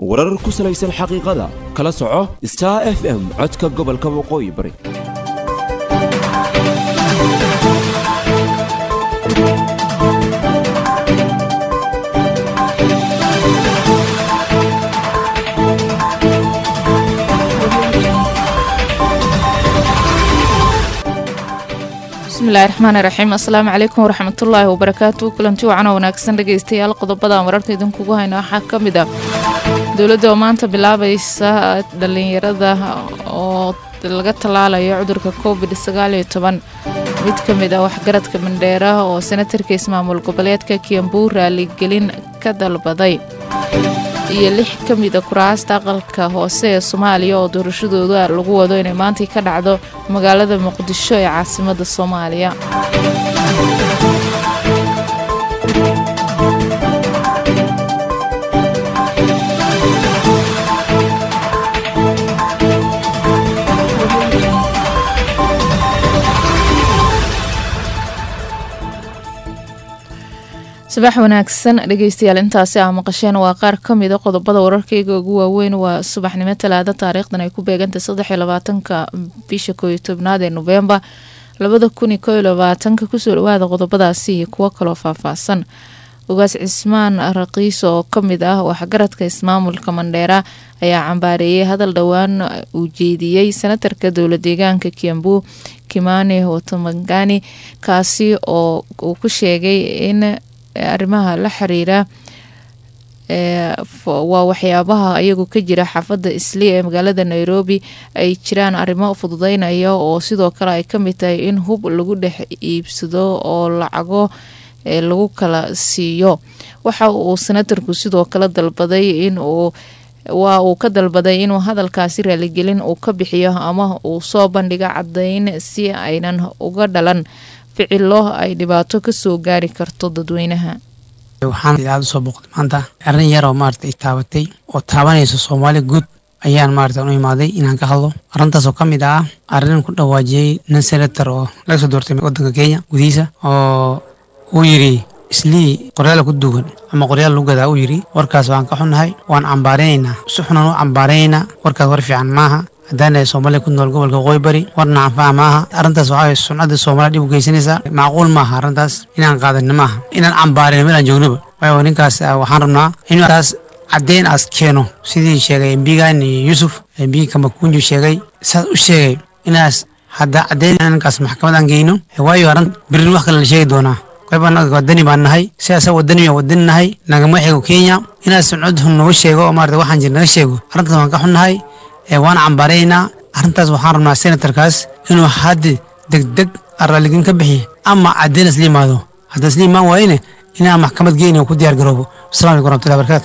warar ku salaysan xaqiiqada kala soco star f m codka gobolka waqooyi bari bismillahi raxmaani raxiim assalaamu calaykum waraxmatullaahi wabarakaatu kulanti wacan oo wanaagsan dhegaystayaal qodobada wararka idinkugu hayno waxaa ka mid ah dowladda oo maanta bilaabaysa dhallinyarada oo laga tallaalayo cudurka covid sagaaliyo toban mid ka mid ah waxgaradka mandheera oo senatarka ismaamul goboleedka kiambu raaligelin ka dalbaday iyo lix ka mida kuraasta aqalka hoose ee soomaaliya oo doorashadooda lagu wado inay maantai ka dhacdo magaalada muqdisho ee caasimadda soomaaliya sabax wanaagsan dhegeystayaal intaasi ah maqasheen waa qaar ka mida qodobada wararkayga ugu waaweyn waa subaxnimo talaada taariikhdan ay ku beegantay saddexiyo labaatanka bisha kooiyo tobnaad ee noveembar labada kun iyo koiyo labaatanka kusoo dhawaada qodobadaasi iyo kuwo kaloo faahfaahsan ogaas cismaan raqiis oo ka mid ah waxgaradka ismaamulka mandheera ayaa cambaareeyay hadal dhowaan uu jeediyey senatarka dowla deegaanka kiambu kimani watamangani kaasi oo uu ku sheegay in arrimaha la xiriira waa waxyaabaha ayagu ka jira xaafadda isli ee magaalada nairobi ay jiraan arrimo fududeynaya oo sidoo kale ay kamid tahay in hub lagu dhex iibsado oo lacago lagu kala siiyo waxa uu senatarku sidoo kale dalbaday in uu waa uu ka dalbaday inuu hadalkaasi raaligelin uu ka bixiyo ama uu soo bandhigo caddeyn si aynan uga dhalan ficilo ay dhibaato kasoo gaari karto dadweynaha waxaan idaacada usoo booqday maanta arrin yar oo maarata i taabatay oo taabanaysa soomaali guud ayaan maarata u imaaday inaan ka hadlo arrintaas oo ka mid ah arrin ku dhawaajiyey nin senator oo laga soo doortay waddanka kenya gudihiisa oo uu yidhi islii qoryaala ku duugan ama qoryaal lagu gadaa uu yidhi warkaas waan ka xunnahay waan cambaaraynaynaa si xunan u cambaaraynaynaa warkaas war fiican maaha haddaana soomaaliya ku nool gobolka waqooyi bari warna anfaca maaha arrintaas waxaa waye suncadda soomaaliya dhib u geysanaysaa macquul maaha arrintaas inaan qaadanin maaha inaan cambaarino meel aan joognaba waayo ninkaas waxaan rabnaa inuu taas caddeyn aas keeno sidii sheegay embigani yuusuf embigi kamakunju sheegay saas u sheegay inaas hadda caddeyn ninkaas maxkamad aan geyno waayo arrin birin wax kale la sheegi doonaa qayb anaga wadani baan nahay sidaasa wadani baan wadani nahay nagama xigo kenya inaas suncad naga sheego oo maarata waxaan jir naga sheego arrintaas waan ka xunnahay waan cambaaraynaa arrintaas waxaan rabnaa senatarkaas inuu haddi degdeg raalligin ka bixiya ama caddeyn isla yimaado hadda isla imaan waayene inaan maxkamad geyni ku diyaar garoobo asalamu alaikum warahmatullahi barakatu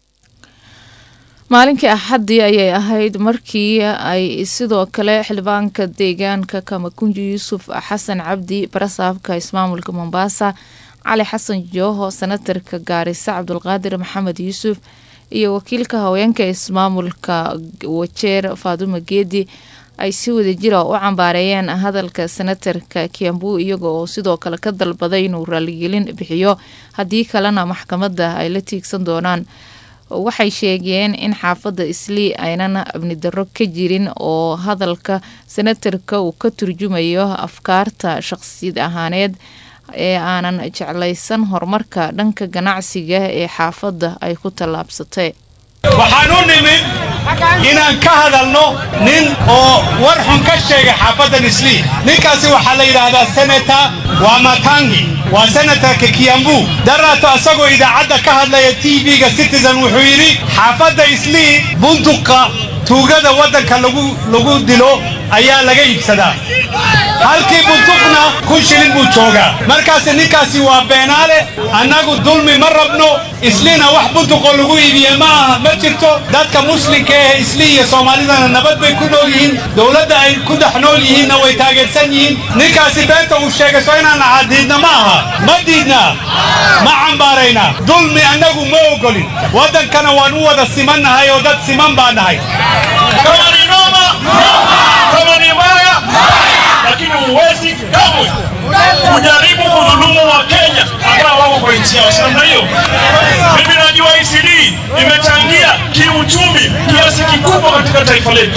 maalinkii axaddii ayay ahayd markii ay sidoo kale xildhibaanka deegaanka kamakunji yuusuf xasan cabdi barasaabka ismaamulka mombasa cali xasan jooho senatarka gaarisa cabdulqaadir maxamed yuusuf iyo wakiilka haweenka ismaamulka wajeer faadumo geedi ay si wadajira u cambaareeyeen hadalka senatarka kiambu iyaga oo sidoo kale ka dalbaday inuu raaligelin bixiyo haddii kalena maxkamadda ay la tiigsan doonaan waxay sheegeen in xaafadda islii aynan abnidaro ka jirin oo hadalka senatarka uu ka turjumayo afkaarta shaqsiyad ahaaneed ee aanan jeclaysan horumarka dhanka ganacsiga ee xaafadda ay ku tallaabsatay waxaan u nimid inaan ka hadalno nin oo war xun ka sheegay xaafaddan islii ninkaasi waxaa la yidhaahdaa senata waa matangi waa senatarka kiambu daraato asagoo idaacadda ka hadlaya t v-ga citizen wuxuu yidhi xaafadda islii bunduqa tuugada waddanka lagu dilo ayaa laga iibsadaa halkii bunduqna kun shilin buu joogaa markaasi ninkaasi waa beenaale annagu dulmi ma rabno isliina wax bunduqoo lagu iibiye ma aha ma jirto dadka muslimka ee islii iyo soomaalidana nabad bay ku nool yihiin dowladda ay ku dhex nool yihiinna way taageersan yihiin ninkaasi beenta uu sheegay soo inaan nahaa diidna ma aha ma diidna ma cambaaraynaa dulmi annagu ma ogolin waddankana waan u wada simannahay oo dad siman baa nahay kama ni noma kama ni mbaya lakini huwezi kamwe kujaribu kudhulumu wa Kenya ambao wako kwa nchi yao. Si namna hiyo? Mimi najua ICD imechangia kiuchumi kikubwa katika taifa letu.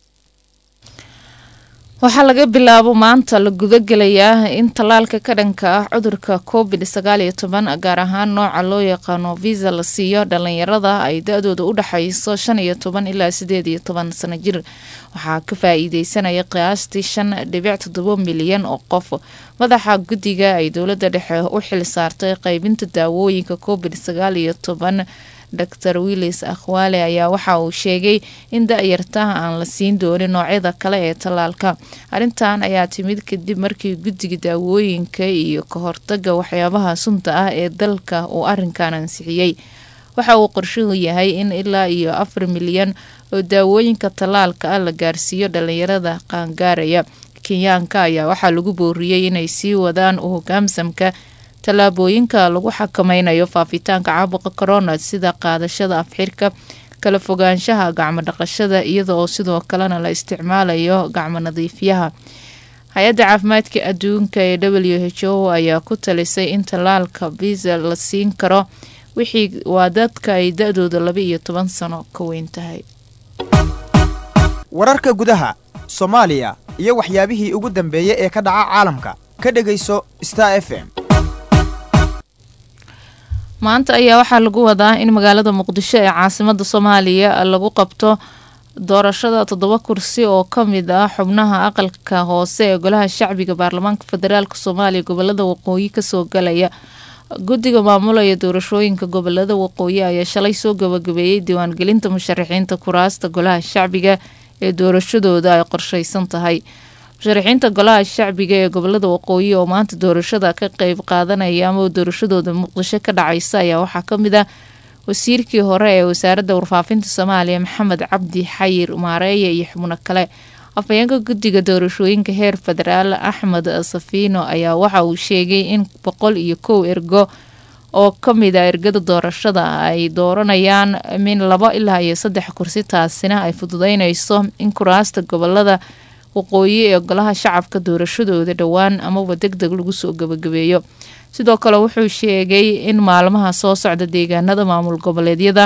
waxaa laga bilaabo maanta la gudagelayaa in tallaalka ka dhanka ah cudurka covid sagaal iyo toban gaar ahaan nooca loo yaqaano visa la siiyo dhalinyarada ay da-dooda u dhexayso shan iyo toban ilaa sideed iyo toban sano jir waxaa ka faa-iideysanaya qiyaastii shan dhibic toddobo milyan oo qof madaxa guddiga ay dowladda dhexe u xil saartay qeybinta daawooyinka covid sagaal iyo toban dor willis akhwaale ayaa waxa uu sheegay in da-yartaha aan la siin doonin noocyada kale ee tallaalka arrintan ayaa timid kadib markii guddiga daawooyinka iyo ka hortaga waxyaabaha sunta ah ee dalka uu arrinkan ansixiyey waxa uu qorshuhu yahay in ilaa iyo afar milyan oo daawooyinka tallaalka ah la gaarsiiyo dhalinyarada qaangaaraya kenyaanka ayaa waxaa lagu booriyey inay sii wadaan u hogaamsamka tallaabooyinka lagu xakameynayo faafitaanka caabuqa corona sida qaadashada afxirka kala fogaanshaha gacmo dhaqashada iyada oo sidoo kalena la isticmaalayo gacmo nadiifyaha hay-adda caafimaadka adduunka ee w h o ayaa ku talisay in tallaalka visa la siin karo wixii waa dadka ay da-dooda laba iyo toban sano ka weyn tahay wararka gudaha soomaaliya iyo waxyaabihii ugu dambeeyey ee ka dhaca caalamka ka dhegayso star f m maanta ayaa waxaa lagu wadaa in magaalada muqdisho ee caasimada soomaaliya lagu qabto doorashada toddoba kursi oo kamid ah xubnaha aqalka hoose ee golaha shacbiga baarlamaanka federaalk soomaaliya gobolada waqooyi kasoo galaya guddiga maamulaya doorashooyinka gobolada waqooyi ayaa shalay soo gabagabeeyey diiwaangelinta musharaxiinta kuraasta golaha shacbiga ee doorashadooda ay qorsheysan tahay musharaxiinta golaha shacbiga ee gobolada waqooyi oo maanta doorashada ka qeyb qaadanaya ama doorashadooda muqdisho ka dhacaysa ayaa waxaa kamid ah wasiirkii hore ee wasaaradda warfaafinta soomaaliya maxamed cabdi xayir maareeye iyo xubno kale afhayeenka guddiga doorashooyinka heer federaal axmed safiino ayaa waxa uu sheegay in boqol iyo kow ergo oo kamid a ergada doorashada ay dooranayaan min labo ilaa iyo saddex kursi taasina ay fududeyneyso in kuraasta gobolada waqooyi ee golaha shacabka doorashadooda dhowaan amaba deg deg lagu soo gabagabeeyo sidoo kale wuxuu sheegay in maalmaha soo socda deegaanada maamul goboleedyada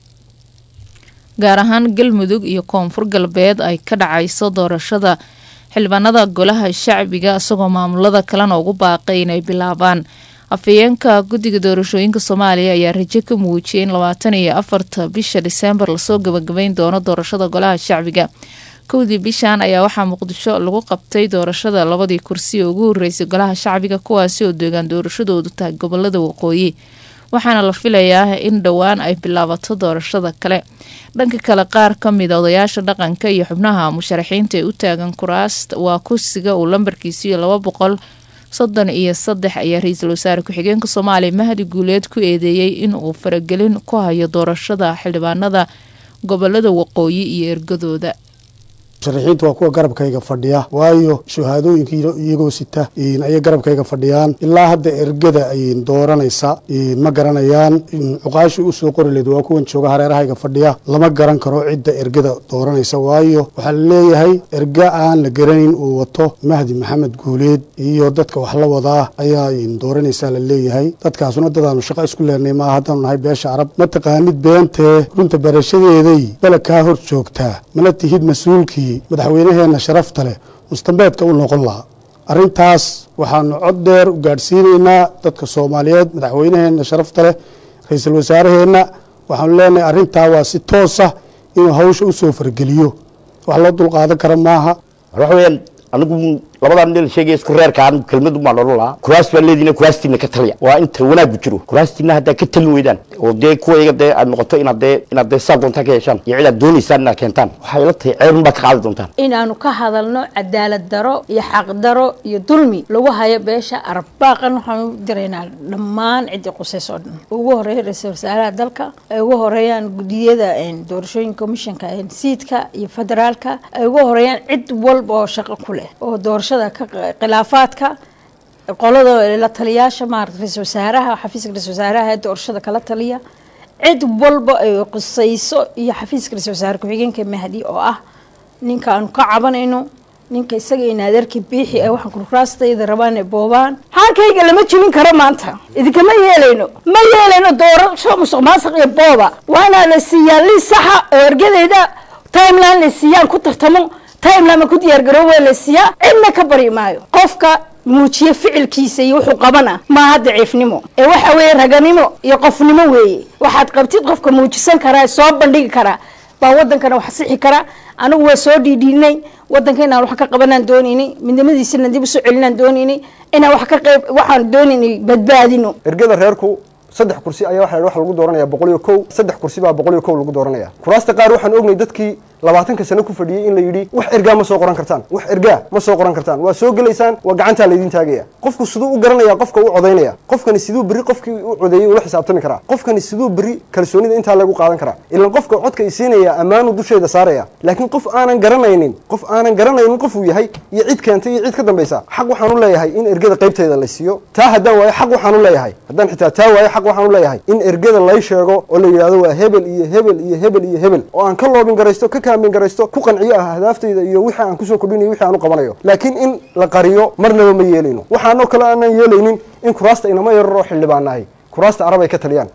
gaar ahaan galmudug iyo koonfur galbeed ay ka dhacayso doorashada xildhibaanada golaha shacbiga isagoo maamulada kalena ugu baaqay inay bilaabaan afhayeenka guddiga doorashooyinka soomaaliya ayaa rajo ka muujiyay in labaatan iyo afarta bisha diseembar lasoo gabagabeyn doono doorashada golaha shacbiga kowdii bishan ayaa waxaa muqdisho lagu qabtay doorashada labadii kursi ee ugu horeysay golaha shacbiga kuwaasi oo deegaan doorashadoodu tahay gobolada waqooyi waxaana la filayaa in dhowaan ay bilaabato doorashada kale dhanka kale qaar kamida odayaasha dhaqanka iyo xubnaha musharaxiinta ee u taagan kuraasta waa kursiga uu lambarkiisiyo laba boqol soddon iyo saddex ayaa ra-iisul wasaare ku-xigeenka soomaaliya mahdi guuleed ku eedeeyey in uu faragelin ku hayo doorashada xildhibaanada gobolada waqooyi iyo ergadooda musharaxiinta waa kuwa garabkayga fadhiya waayo shahaadooyinka iyagoo sita ayay garabkayga fadhiyaan ilaa hadda ergada ay dooranaysa ma garanayaan cuqaashii usoo qori leed waa kuwan jooga hareerahayga fadhiya lama garan karo cidda ergada dooranaysa waayo waxaa laleeyahay erga aan la garanayn uu wato mahdi maxamed guuleed iyo dadka wax la wadaa ayaa dooranaysaa la leeyahay dadkaasuna dadaanu shaqo isku leenay maa haddaanu nahay beesha carab ma taqaanid beentee runta barashadeeday bala kaa hor joogtaa mana tihid mas-uulkii madaxweynaheenna sharafta leh mustambeedka u noqon lahaa arrintaas waxaanu cod dheer u gaadhsiinaynaa dadka soomaaliyeed madaxweynaheenna sharafta leh ra-iisul wasaaraheenna waxaanu leenahay arrintaa waa si toosa inuu hawsha u soo fargeliyo wax loo dulqaadan kara maaha waxa weeyaan anigu labadan nin sheegay isku reerkaan kelmad uma odhan lahaa kuraas baa leediina kuraastiina ka taliya waa inta wanaagu jiro kuraastiina haddaa ka talin weydaan oo dee kuwayga dee aad noqoto inaad dee inaad dee saa doontaan ka yeeshaan iyo cid aad doonaysaan inaad keentaan waxay ila tahay ceebun baad ka qaadi doontaan inaanu ka hadalno cadaalad daro iyo xaq daro iyo dulmi lagu hayo beesha arab baaqan waxaanu u diraynaa dhammaan ciddii qusays oo dhan ugu horeeya ra-iisul wasaaraha dalka ay ugu horeeyaan gudiyada doorashooyinka komishanka siidka iyo federaalka ay ugu horeeyaan cid walba oo shaqo ku leh oo doorashada khilaafaadka qolada la taliyaasha maarata ra-isul wasaaraha xafiiska ra-isul wasaaraha ee doorashada kala taliya cid walba ay qusayso iyo xafiiska ra-isul wasaare ku-xigeenka mahdi oo ah ninka aanu ka cabanayno ninka isaga in adeerkii biixi ee waxaan kurkuraastayda rabaan ee boobaan xaalkayga lama jibin karo maanta idinkama yeelayno ma yeelayno doorasho musuq maasuq iyo booba waa inaa la siiyaa li saxa oo ergadeyda timeline la siiyaan ku tartamo timeline ma ku diyaargarooba la siiyaa cidna ka bari maayo qofka muujiye ficilkiisa iyo wuxuu qabana maaha daciifnimo ee waxa weeye raganimo iyo qofnimo weeye waxaad qabtid qofka muujisan karaa soo bandhigi karaa baa wadankana wax sixi karaa anigu waa soo dhiidhiinay wadanka inaan wax ka qabanaan doonaynay midnimadiisana dib usoo celinaan doonaynay inaan wax ka qayb waxaan doonaynay badbaadino ergada reerku saddex kursi ayaa waxa wax lagu dooranaya boqol iyo kow saddex kursi baa boqol iyo kow lagu dooranaya kuraasta qaar waxaan ognay dadkii labaatanka sano ku fadhiyey in la yidhi wax ergaa ma soo qoran kartaan wax ergaa ma soo qoran kartaan waa soo gelaysaan waa gacantaa laydin taagaya qofku siduu u garanaya qofka u codaynaya qofkani siduu berri qofkii u codeeyey ula xisaabtami karaa qofkani siduu berri kalsoonida intaa lagu qaadan karaa ilan qofka codka isiinaya ammaanu dusheeda saaraya laakiin qof aanan garanaynin qof aanan garanaynin qofuu yahay iyo cid keentay iyo cid ka dambaysa xaq waxaan u leeyahay in ergada qaybteeda la siiyo taa haddaan waayo xaq waxaan u leeyahay haddaan xitaa taa waayo xaq waxaan u leeyahay in ergada lay sheego oo la yidhahdo waa hebel iyo hebel iyo hebel iyo hebel oo aan ka loobin garaysto ka kaamin garaysto ku qanciyo ah ahdaafteeda iyo wixii aan kusoo kordhinayo wixii aan u qabanayo laakiin in la qariyo marnaba ma yeelayno waxaanoo kale aanan yeelaynin in kuraasta inama yarar oo xildhibaanahay kuraasta arab ay ka taliyaan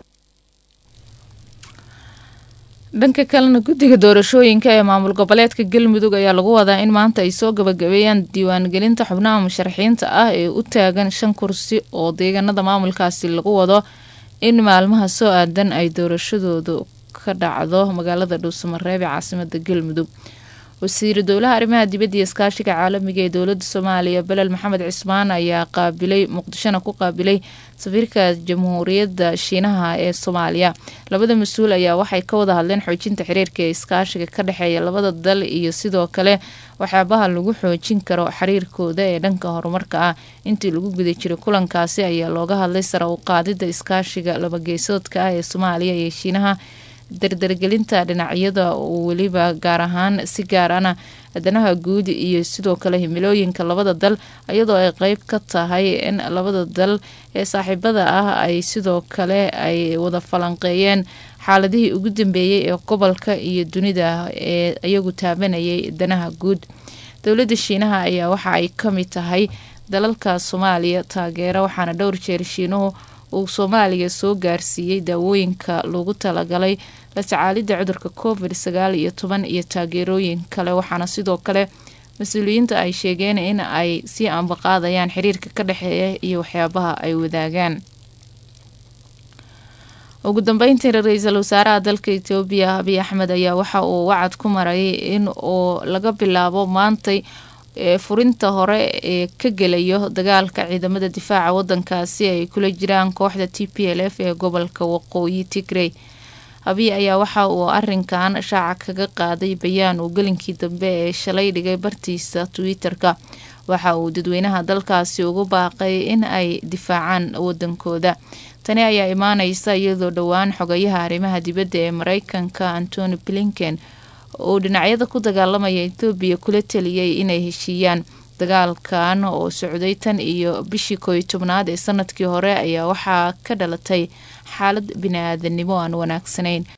dhanka kalena guddiga doorashooyinka ee maamul goboleedka galmudug ayaa lagu wadaa in maanta ay soo gabagabeeyaan diiwaangelinta xubnaha musharaxiinta ah ee u taagan shan kursi oo deegaanada maamulkaasi lagu wado in maalmaha soo aadan ay doorashadoodu ka dhacdo magaalada dhuusamareeb ee caasimada galmudug wasiiru dowlaha arrimaha dibadda iyo iskaashiga caalamiga ee dowladda soomaaliya belel maxamed cismaan ayaa qaabilay muqdishona ku qaabilay safiirka jamhuuriyadda shiinaha ee soomaaliya labada mas-uul ayaa waxay ka wada hadleen xoojinta xiriirka ee iskaashiga ka dhexeeya labada dal iyo sidoo kale waxyaabaha lagu xoojin karo xiriirkooda ee dhanka horumarka ah intii lagu guda jiray kulankaasi ayaa looga hadlay sara u qaadida iskaashiga labageesoodka ah ee soomaaliya iyo shiinaha dardargelinta dhinacyada weliba gaar ahaan si gaarana danaha guud iyo sidoo kale himilooyinka labada dal iyadoo ay qeyb ka tahay in labada dal ee saaxiibada ah ay sidoo kale ay wada falanqeeyeen xaaladihii ugu dambeeyey ee gobolka iyo dunida ee iyagu taabanayay danaha guud dowladda shiinaha ayaa waxa ay ka mid tahay dalalka soomaaliya taageera waxaana dhowr jeer shiinuhu uu soomaaliya soo gaarsiiyey daawooyinka loogu talagalay la tacaalidda cudurka covid sagaal iyo toban iyo taageerooyin kale waxaana sidoo kale mas-uuliyiinta ay sheegeen in ay sii ambaqaadayaan xiriirka ka dhexeeya iyo waxyaabaha ay wadaagaan ugu dambeyntii ra-iisul wasaaraha dalka etoobiya abiy axmed ayaa waxa uu wacad ku maray in uu laga bilaabo maantay ee furinta hore ee ka gelayo dagaalka ciidamada difaaca wadankaasi ay kula jiraan kooxda t p l f ee gobolka waqooyi tigrey abiy ayaa waxa uu arinkan shaaca kaga qaaday bayaan uu gelinkii dambe ee shalay dhigay bartiisa twitter-ka waxa uu dadweynaha dalkaasi ugu baaqay in ay difaacaan wadankooda tani ayaa imaaneysa iyadoo dhowaan xogayaha arrimaha dibadda ee mareykanka antony blinken uu dhinacyada ku dagaalamaya etoobiya kula taliyay inay heshiiyaan dagaalkan oo socday tan iyo bishii kooiyo tobnaad ee sanadkii hore ayaa waxaa ka dhalatay xaalad bini-aadanimo aan wanaagsanayn